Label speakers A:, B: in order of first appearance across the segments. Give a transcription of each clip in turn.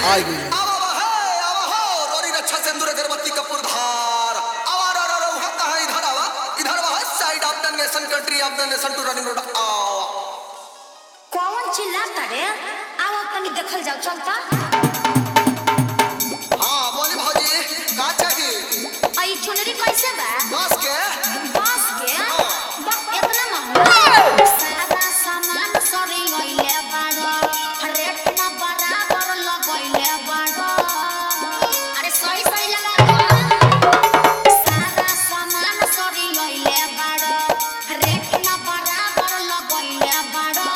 A: आई गई
B: आवा आवा हे आवा हो रोरी रक्षा सिंदूर अगरबत्ती कपूर धार आवा रा रा रा उहा कहाँ इधर आवा इधर आवा side of the nation country of the nation to running road आवा
C: कौन चिल्लाता रे आओ तनी देखल जाओ चलता
B: हाँ बोली भौजी का चाहिए
C: आई चुनरी कैसे बा
B: बस के
C: बस के बा इतना महंगा सादा सामान सरी गइले बाड़ो रेट ना बराबर लगइले बाड़ो अरे सही सही लगा दो सादा सामान सरी गइले बाड़ो रेट ना बराबर लगइले बाड़ो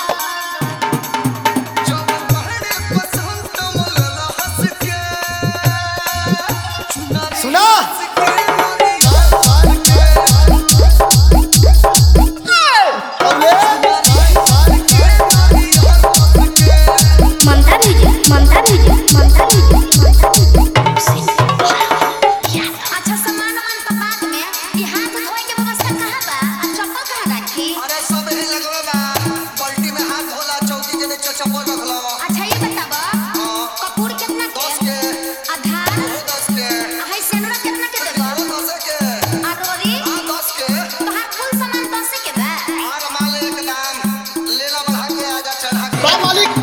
B: जब पहले पसंद मोला हंस के चुनारी
A: सुना
B: हंस के मोरी हार के
C: ममता दीदी ममता दीदी ममता दीदी ममता दीदी अच्छा सामान वामान तो बाद में ये हाथ धोए के व्यवस्था कहाँ बा आ चप्पल कहाँ रखी
B: अरे सब ही लगवा बा पलटी में हाथ धोला चौकी के नीचे चप्पल रखला
C: अच्छा ये बताबो कपूर कितना के
B: दस के
C: आधार
B: वो दस के
C: हाय सेनरा कितना के देबो
B: ग्यारह दस के
C: आ रोरी
B: हाँ दस के
C: तोहार कुल सामान दस के बा
B: और माल एक दाम लेला बढ़ा के आजा चढ़ा के
A: बा मालिक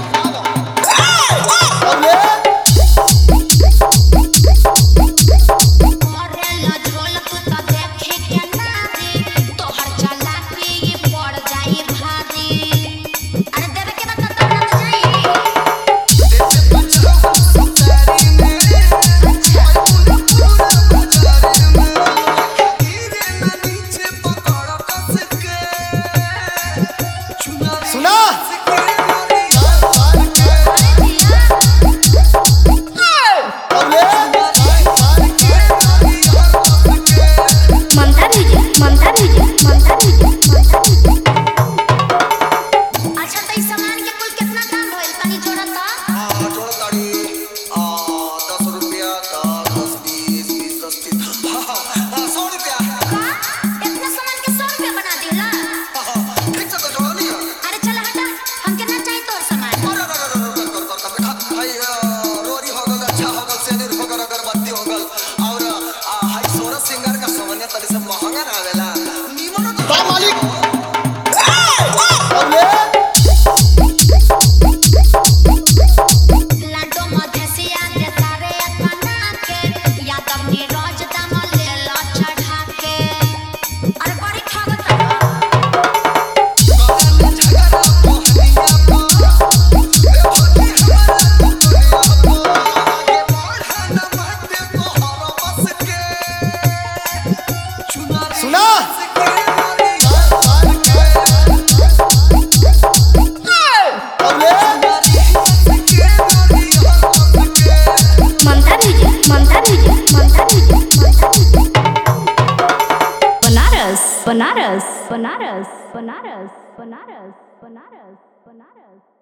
C: मोरे लजरोल तू तो देखे के ना रे तोहर चला के ये पड़ जाई भारी अरे देवे के बता तो ना जाई
B: देखे बचाओ सुतारी में पूरा पूरा बाजारी में गिरे ना नीचे पकड़ कस के चुनारी
A: सुना
B: हंस के मोरी हार के
C: अरे दिया ममता दीदी ममता दीदी ममता दीदी ममता दीदी अच्छा तो इस सामान के कुल कितना दाम होइल तनी जोड़ा तो
B: हाँ, जोड़ ताड़ी। आ, दस रुपया, दस, दस, बीस, बीस, दस, तीस। हाँ, हाँ, हाँ, सौ रुपया।
C: का इतना सामान के 100 रुपया बना दिला
B: हाँ, हाँ, ठीक से तो जोड़ो नहीं है।
C: अरे चल हटा हमके ना चाहिए तोर सामान
B: अरे, अरे, अरे, अरे, कर, कर, कर, बेटा। भाई, आ, रोरी हो गल, अच्छा हो गल, सेनुर हो गल, अगरबत्ती हो गल, और, आ, हाई सोरस सिंगार का सामान्य तरी से महंगा ना आवेला। नीमनो तो
A: बा मालिक
C: लाडो मधेसिया दे तारे अपना के यादव नीरज दाम ले लो चढ़ा के अरे बड़ी खागत
B: काला झगड़ा मोहनिया पा। ए भोली हमारा दुनिया पा। आगे बढ़ा ना मत तोहरा बस के। चुनारी
A: सुना
B: हंस के मोरी हार के।
C: ममता दीदी ममता दीदी ममता दीदी ममता दीदी बनारस बनारस बनारस बनारस बनारस बनारस बनारस